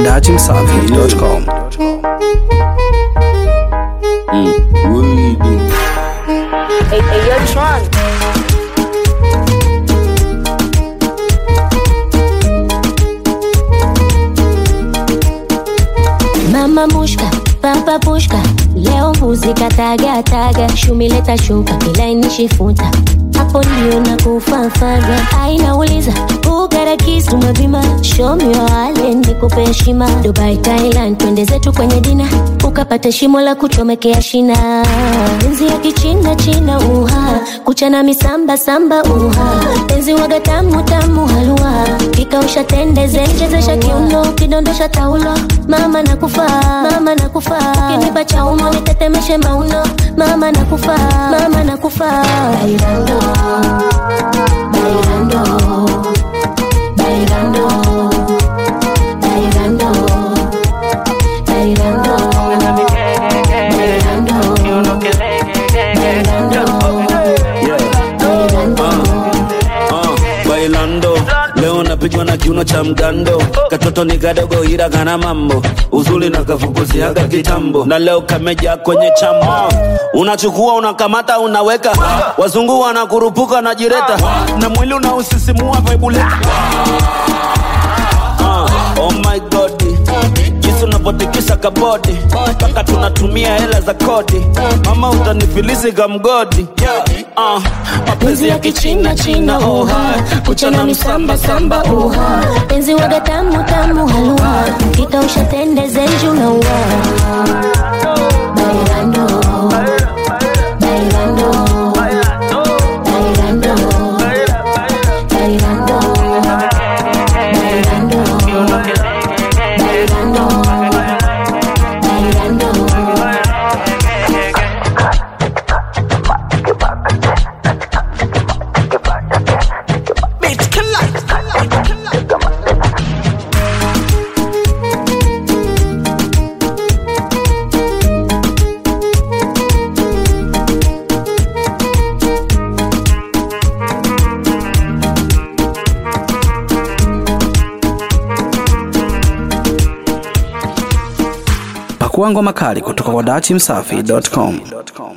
datimsafi.com. Hey, hey, yo, Tron. Mama mushka, papa pushka, leo mbuzi kataga taga, shumileta shuka kilainishi-futa hapo ndio na kufafaga. Ainauliza ugara kisu mapima, show me your talent, nikupe heshima. Dubai, Thailand, twende zetu kwenye dina, ukapata shimo la kuchomekea shina. Penzi ya kichina china, uha kuchana misamba samba, uha penzi waga tamu tamu, halua kikausha tende zenjezesha kiuno, kidondosha taulo, mama nakufa, mama nakufa, kinipa chaumo nitetemeshe mauno, mama nakufa, mama nakufa. Bailando, bailando, bailando, bailando, bailando, bailando, bailando, Uh, bailando leo napigwa na kiuno cha mgando katoto ni kadogo ila kana mambo uzuri na kafukuziaga kitambo na leo kameja kwenye chamo unachukua unakamata unaweka wazungu wanakurupuka na jireta na mwili unausisimua vaibuleta uh, oh my god jinsi unavyotikisa kabodi mpaka tunatumia hela za kodi mama utanifilisi kamgodi uh, mapenzi ya kichina china oha kuchana msamba samba oha penzi waga tamu tamu, halua kikausha tende zenju na ua bailando, bailando, bailando, bailando, bailando, bailando, bailando. Pakua ngoma kali kutoka kwa datimsafi.com.